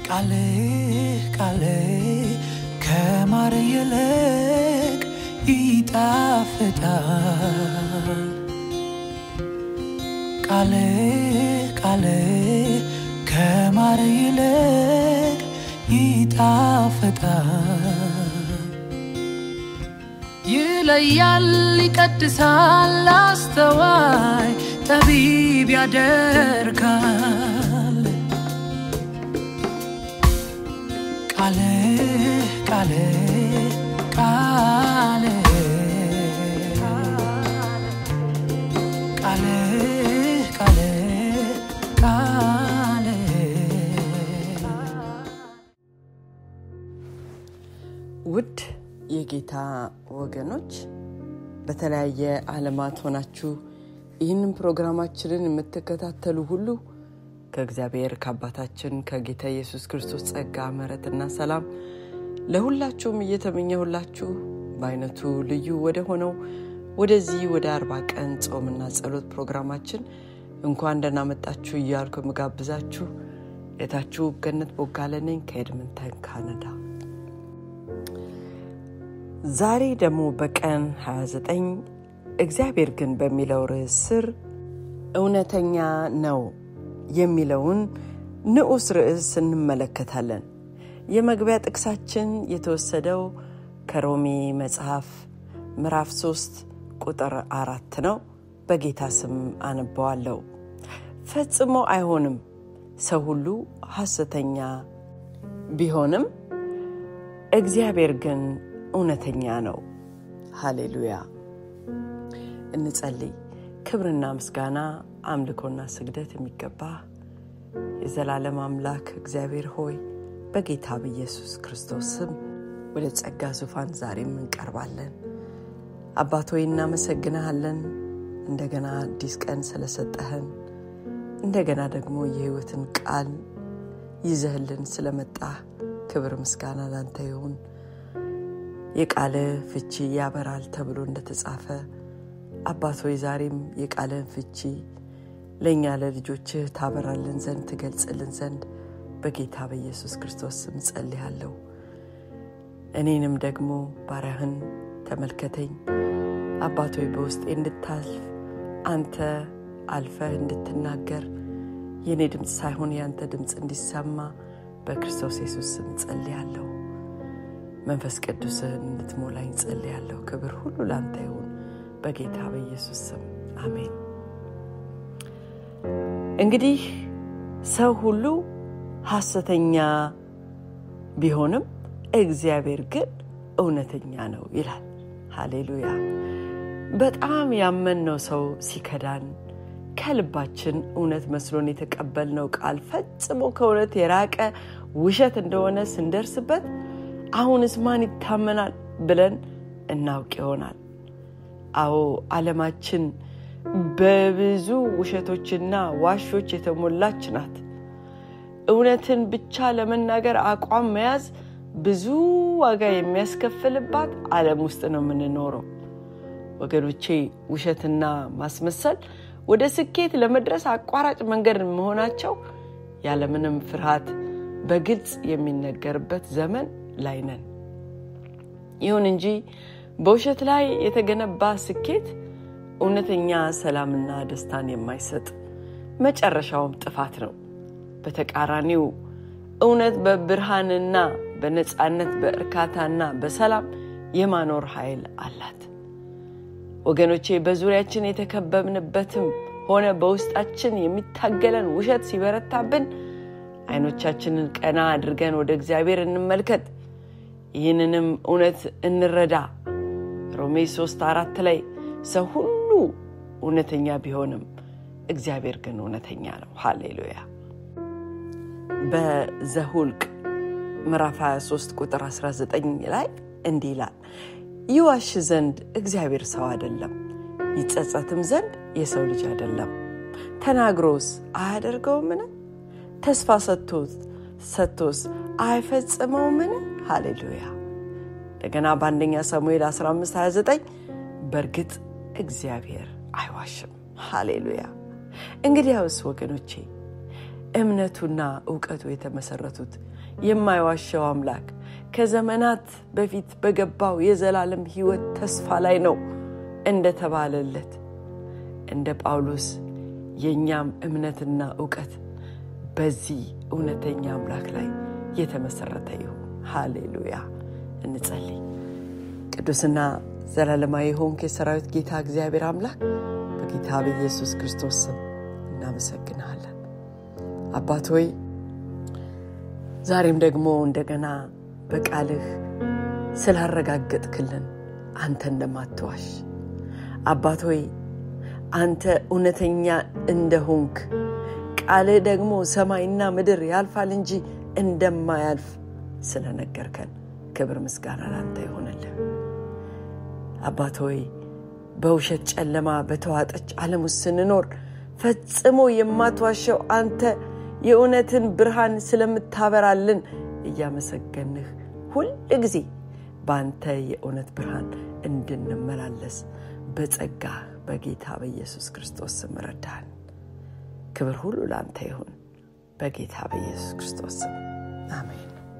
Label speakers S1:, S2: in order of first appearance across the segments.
S1: ቃሌ ቃሌ ከማር ይልቅ ይጣፍጣል። ቃሌ ቃሌ ከማር ይልቅ ይጣፍጣል። ይለያል፣ ይቀድሳል፣ አስተዋይ ጠቢብ ያደርጋል። ቃሌ ቃሌ ቃሌ ቃሌ ቃሌ ቃሌ
S2: ውድ የጌታ ወገኖች በተለያየ ዓለማት ሆናችሁ ይህንን ፕሮግራማችንን የምትከታተሉ ሁሉ ከእግዚአብሔር ከአባታችን ከጌታ ኢየሱስ ክርስቶስ ጸጋ ምሕረትና ሰላም ለሁላችሁም እየተመኘሁላችሁ በአይነቱ ልዩ ወደ ሆነው ወደዚህ ወደ አርባ ቀን ጾምና ጸሎት ፕሮግራማችን እንኳን ደህና መጣችሁ እያልኩ የምጋብዛችሁ የታችሁ ገነት ቦጋለ ነኝ ከኤድመንተን ካናዳ። ዛሬ ደግሞ በቀን 29 እግዚአብሔር ግን በሚለው ርዕስ ስር እውነተኛ ነው የሚለውን ንዑስ ርዕስ እንመለከታለን። የመግቢያ ጥቅሳችን የተወሰደው ከሮሜ መጽሐፍ ምዕራፍ 3 ቁጥር አራት ነው። በጌታ ስም አነበዋለሁ። ፈጽሞ አይሆንም፣ ሰው ሁሉ ሐሰተኛ ቢሆንም እግዚአብሔር ግን እውነተኛ ነው። ሃሌሉያ። እንጸልይ። ክብርና ምስጋና አምልኮና ስግደት የሚገባ የዘላለም አምላክ እግዚአብሔር ሆይ በጌታ በኢየሱስ ክርስቶስ ስም ወደ ጸጋ ዙፋን ዛሬም እንቀርባለን። አባት ሆይ እናመሰግንሃለን፣ እንደገና አዲስ ቀን ስለሰጠህን፣ እንደገና ደግሞ የሕይወትን ቃል ይዘህልን ስለመጣህ ክብር ምስጋና ላንተ ይሁን። የቃለ ፍቺ ያበራል ተብሎ እንደተጻፈ አባት ሆይ ዛሬም የቃለን ፍቺ ለእኛ ለልጆችህ ታበራልን ዘንድ ትገልጽልን ዘንድ በጌታ በኢየሱስ ክርስቶስ ስም ጸልያለሁ። እኔንም ደግሞ ባሪያህን ተመልከተኝ አባት ሆይ በውስጤ እንድታልፍ አንተ አልፈህ እንድትናገር የእኔ ድምፅ ሳይሆን የአንተ ድምፅ እንዲሰማ በክርስቶስ ኢየሱስ ስም ጸልያለሁ። መንፈስ ቅዱስህን እንድትሞላኝ ጸልያለሁ። ክብር ሁሉ ለአንተ ይሁን በጌታ በኢየሱስ ስም አሜን። እንግዲህ ሰው ሁሉ ሐሰተኛ ቢሆንም እግዚአብሔር ግን እውነተኛ ነው ይላል። ሃሌሉያ። በጣም ያመንነው ሰው ሲከዳን ከልባችን እውነት መስሎን የተቀበልነው ቃል ፈጽሞ ከእውነት የራቀ ውሸት እንደሆነ ስንደርስበት አሁንስ ማን ይታመናል ብለን እናውቅ ይሆናል። አዎ ዓለማችን በብዙ ውሸቶችና ዋሾች የተሞላች ናት። እውነትን ብቻ ለመናገር አቋም መያዝ ብዙ ዋጋ የሚያስከፍልባት ዓለም ውስጥ ነው የምንኖረው። ወገኖቼ ውሸትና ማስመሰል ወደ ስኬት ለመድረስ አቋራጭ መንገድ መሆናቸው ያለምንም ፍርሃት በግልጽ የሚነገርበት ዘመን ላይ ነን። ይሁን እንጂ በውሸት ላይ የተገነባ ስኬት እውነተኛ ሰላምና ደስታን የማይሰጥ መጨረሻውም ጥፋት ነው። በተቃራኒው እውነት በብርሃንና በነፃነት በእርካታና በሰላም የማኖር ኃይል አላት። ወገኖቼ በዙሪያችን የተከበብንበትም ሆነ በውስጣችን የሚታገለን ውሸት ሲበረታብን አይኖቻችንን ቀና አድርገን ወደ እግዚአብሔር እንመልከት፣ ይህንንም እውነት እንረዳ። ሮሜ ሶስት አራት ላይ ሰው ሁሉ እውነተኛ ቢሆንም እግዚአብሔር ግን እውነተኛ ነው። ሃሌሉያ። በዘሁልቅ ምዕራፍ 23 ቁጥር 19 ላይ እንዲህ ይላል፣ ይዋሽ ዘንድ እግዚአብሔር ሰው አይደለም፣ ይጸጸትም ዘንድ የሰው ልጅ አይደለም። ተናግሮስ አያደርገውምን? ተስፋ ሰጥቶስ አይፈጽመውምን? ሃሌሉያ። እንደገና በአንደኛ ሳሙኤል 15 29 በእርግጥ እግዚአብሔር አይዋሽም። ሃሌሉያ። እንግዲያውስ ወገኖቼ እምነቱና እውቀቱ የተመሰረቱት የማይዋሸው አምላክ ከዘመናት በፊት በገባው የዘላለም ሕይወት ተስፋ ላይ ነው እንደተባለለት እንደ ጳውሎስ የእኛም እምነትና እውቀት በዚህ እውነተኛ አምላክ ላይ የተመሰረተ ይሁን። ሃሌሉያ። እንጸልይ። ቅዱስና ዘላለማዊ የሆንክ የሰራዊት ጌታ እግዚአብሔር አምላክ በጌታ በኢየሱስ ክርስቶስ ስም እናመሰግንሃለን። አባት ሆይ ዛሬም ደግሞ እንደገና በቃልህ ስላረጋገጥክልን አንተ እንደማትዋሽ አባት ሆይ አንተ እውነተኛ እንደሆንክ ቃልህ ደግሞ ሰማይና ምድር ያልፋል እንጂ እንደማያልፍ ስለነገርከን ክብር ምስጋና ላንተ ይሆንልን። አባት ሆይ በውሸት ጨለማ በተዋጠች ዓለም ውስጥ ስንኖር ፈጽሞ የማትዋሸው አንተ የእውነትን ብርሃን ስለምታበራልን እያመሰገንህ ሁል ጊዜ በአንተ የእውነት ብርሃን እንድንመላለስ በጸጋህ በጌታ በኢየሱስ ክርስቶስ ስም ረዳን። ክብር ሁሉ ለአንተ ይሁን በጌታ በኢየሱስ ክርስቶስ ስም አሜን።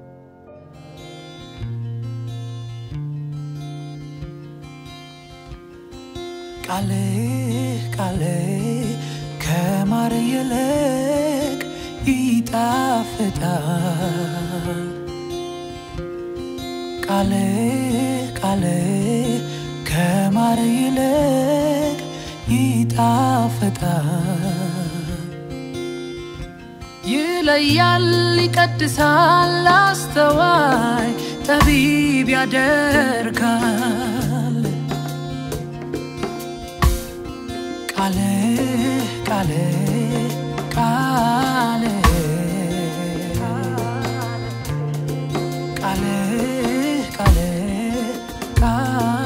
S1: ቃልህ ቃልህ ከማር ይልቅ ይጣፍጣል። ቃልህ ቃልህ ከማር ይልቅ ይጣፍጣል። ይለያል፣ ይቀድሳል፣ አስተዋይ ጠቢብ ያደርጋል። ቃልህ ቃልህ ቃልህ ቃልህ ቃልህ ቃልህ